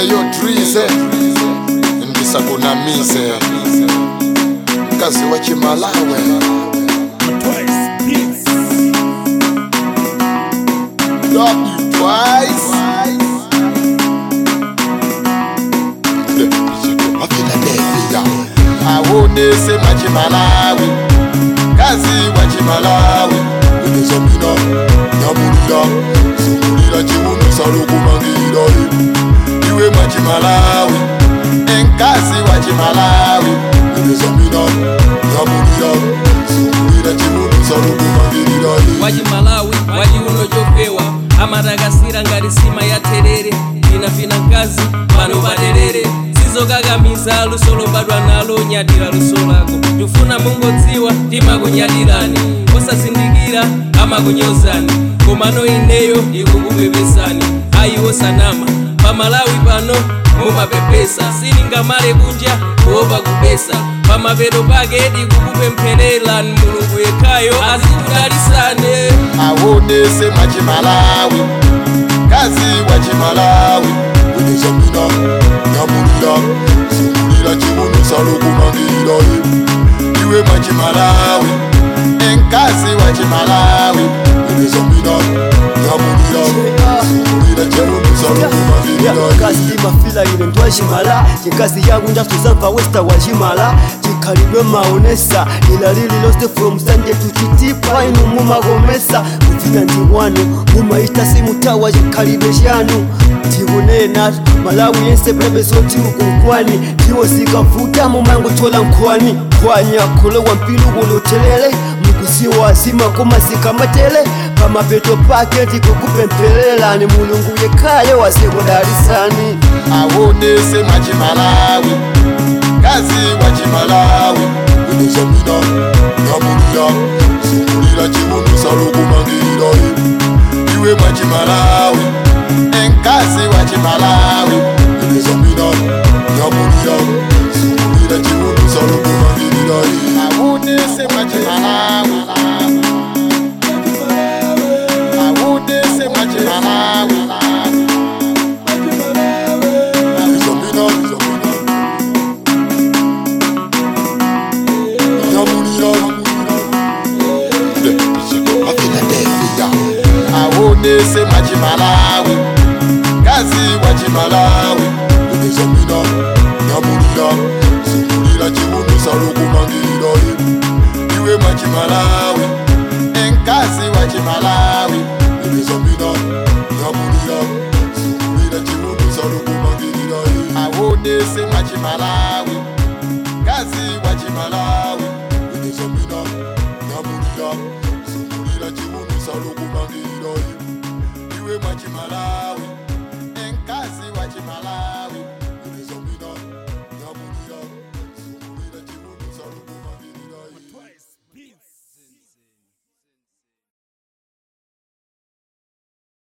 eyo trize ndisakunamise mkazi wa chimalawe Love you twice. Philadelphia. awonese machimalawi kazi wa chimalawi unezamina nyamulira zungulira chiuno salukumangira iwe mwachimalawi enkazi wa chimalawi unezamina nyamulira zungulira chiuno salukumangirira wachimalawi wachiuno chofewa amatakasira ngati sima ya terere vinavina mkazi pano paterere sizokakamiza luso lobadwa nalo nyadira luso lako tufuna mungodziwa timakunyadirani osazindikira amakunyozani komano ineyo ikukupepesani ayiwo sanama pamalawi pano mumapepesa siningamale kunja kuopa kupesa pamapeto pake tikukupemphererani mulungu yekhayo azikudalisane awonese machimalawi kazi wa chimalawi unezamina nyamulira zungulira chiuno salukumangira iwe mwachimalawi enkazi wa chimalawi unezamina nyamulira zungulira chiuno salukumangira kastima fila ine ntwachimala chikazi yangu ndasuzamva westa wachimala chikhalidwe maonesa ila lililonse from sanje tuchitipa inu mumakomesa muvina ndi wanu mumaita simutawa chikhalidwe chanu tikunena malawi yense pulebesoti ukunkwani ndiwo sikavuta mumangochola nkhwani nkhwani akhulowa mpilu kulotelele mukusiwa zima koma zikamatele pamapeto pake tikukupemphererani mulungu yekhayo wasekudalisani awonese machimalawi kazi wa chimalawi unezamina nyamulira zungulira chiuno salukumangira iwe mwachimalawi enkazi wa chimalawi unezamina nyamulira zungulira chiuno salukumangira awonese machimalawi awonese machimalawi Zamina, Zamina. Nyamulira. Philadelphia. awonese machimalawi kazi wa chimalawi unezamina nyamulira zungulira chiuno salukumangira iwe mwachimalawi enkazi wa chimalawi unezamina nyamulira zungulira chiuno salukumangira awonese machimalawi kazi wa chimalawi unezamina nyamulira zungulira chiuno salukumangira iwe mwachimalawi